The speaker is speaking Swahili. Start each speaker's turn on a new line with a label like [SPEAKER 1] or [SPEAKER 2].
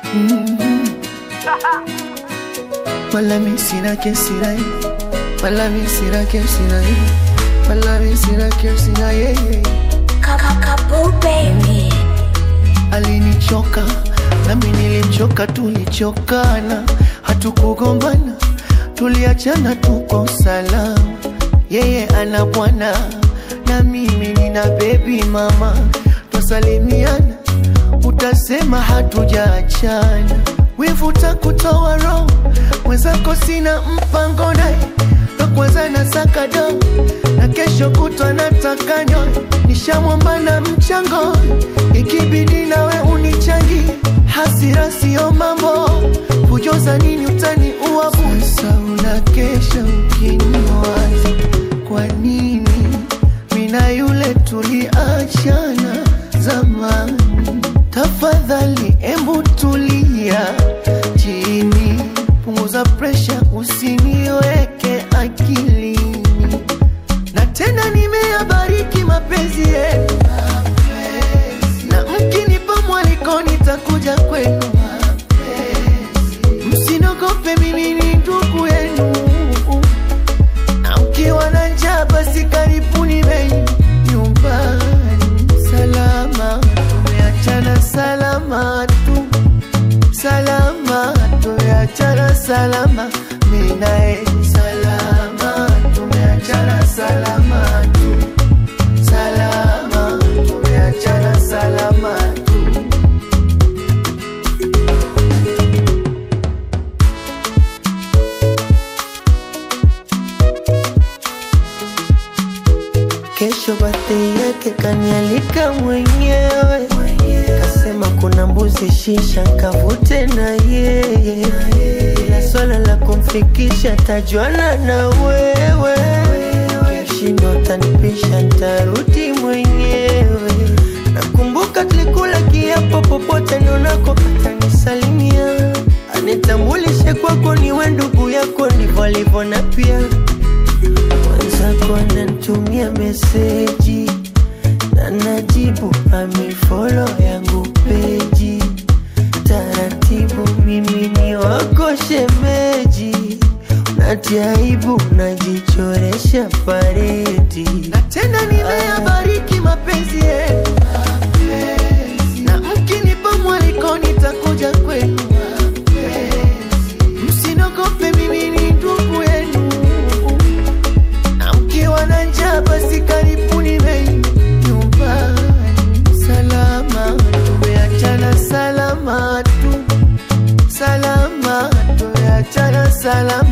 [SPEAKER 1] Wala mi sina kesi na ye Wala mi sina kesi na ye Wala mi sina kesi na ye
[SPEAKER 2] Kakakabu baby.
[SPEAKER 1] Alinichoka nami nilimchoka, tulichokana, hatukugombana, tuliachana, tuko salama. Yeye ana bwana na mimi nina bebi mama, twasalimiana, utasema hatujaachana. Wivu takutoa roho, mwenzako sina mpango naye, ndo kwanza nasaka do na kesho kutwa nataka nyoe, nishamwomba na mchango, ikibidi nawe unichangi, hasira sio mambo, kujoza nini utani uabu. Sasa unakesha ukiniwaza, kwa nini mina yule tuliachana zamani? Tafadhali embu tulia chini, punguza presha, usiniweke akilini na tena nimeyabariki mapenzi yetu, na mkinipa mwaliko nitakuja kwenu. Msinogope, mimi ni ndugu yenu, na mkiwa na njaa basi karibuni bei nyumbani. Salama tumeachana, salama tu, salama tumeachana, salama mimi naye, salama tumeachana, salama tu, salama tumeachana, salama tu. Kesho birthday yake kanialika mwenyewe, kasema kuna mbuzi shisha nkavute na yeye, ila swala la kumfikisha tajuana na wewe, kishindo tanipisha ntarudi mwenyewe. Nakumbuka tulikula kiapo, popote nionako atanisalimia, anitambulishe kwako, niwe ndugu yako, ndivyo alivyo na pia mwenzako ananitumia meseji na najibu amifolo yangu peji taratibu, mimi ni wako shemeji, natia aibu najichoresha paredi, na tena nimeyabariki mapenzi yetu, na mkinipa mwaliko nitakuja kwenu. Msinogope, mimi ni ndugu yenu na mkiwa na njaa basi karibuni bei nyumbani. Salama tumeachana, salama tu, salama tumeachana, salama